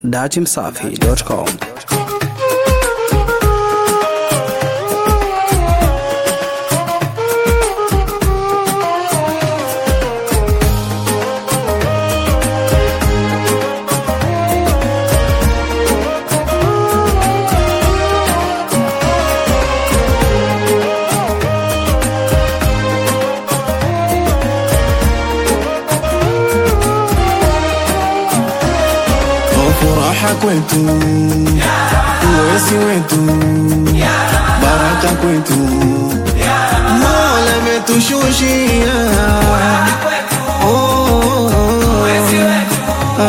datimsafi.com furaha kwetu, uwezi wetu, baraka kwetu, Mola ametushushia Oh, oh, oh. Ah,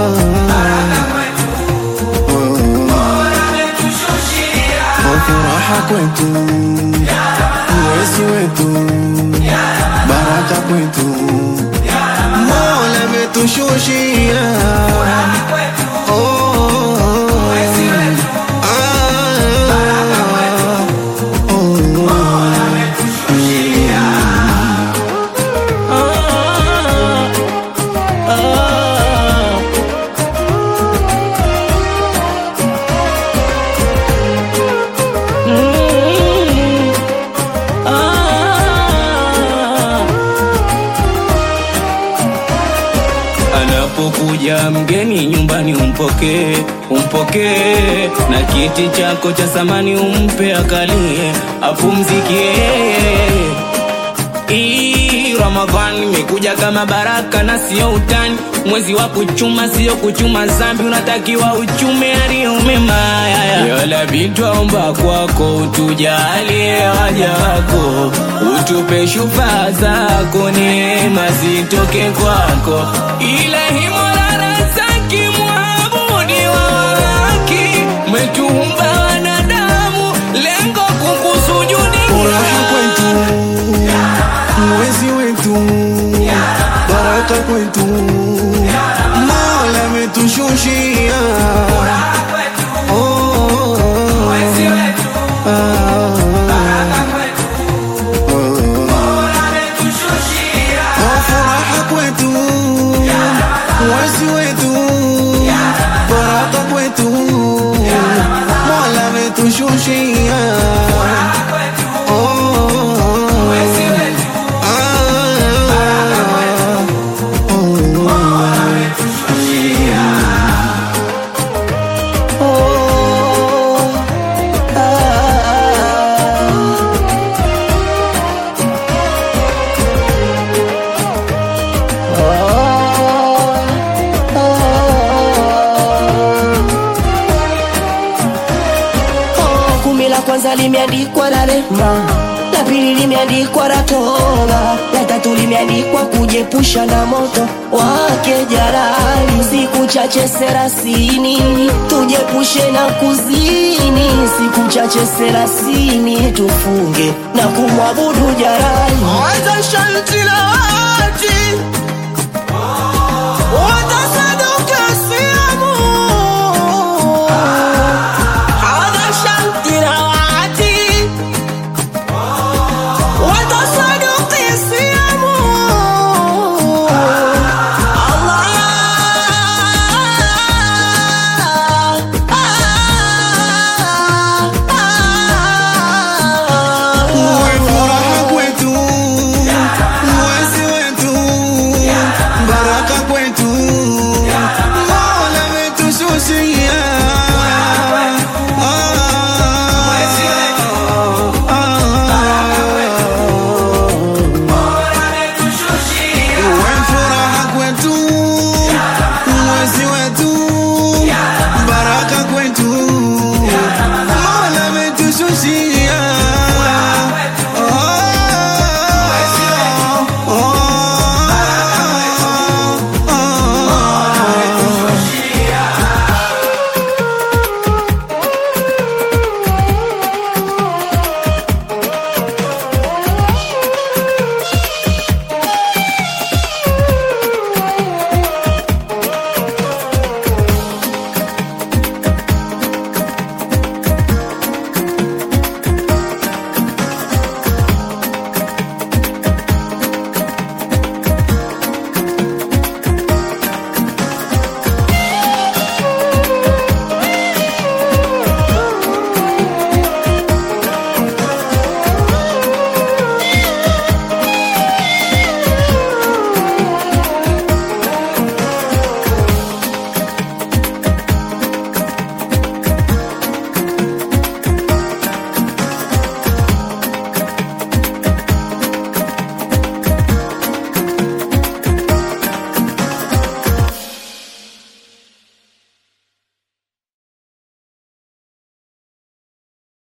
oh, furaha kwetu, uwezi wetu, baraka kwetu, Mola ametushushia Oh, oh, oh. Anapokuja mgeni nyumbani umpokee, umpokee na kiti chako cha samani umpe akalie, apumzikie. Hii Ramadhani imekuja kama baraka na sio utani, mwezi wa kuchuma sio kuchuma zambi, unatakiwa uchume yaliyo mema. Yala bitwaomba kwako utujalie waja wako, utupe shufaa zako, neema zitoke kwako, ilahi Mola razaki muabudi wa haki, umetuumba wanadamu, lengo kukusujudi furaha kwetu, mwezi wetu, baraka kwetu, Mola ametushushia Oh, oh, oh. Ah, oh, furaha kwetu, mwezi wetu, baraka kwetu, Mola ametushushia Oh, oh, oh. Oh, kumi la kwanza limeandikwa la rehma, la pili limeandikwa la toba, la tatu limeandikwa kujepusha na moto wake jalali. Siku chache serasini tujepushe na kuzini, siku chache serasini tufunge na kumwabudu jalali. Anza shanti la wati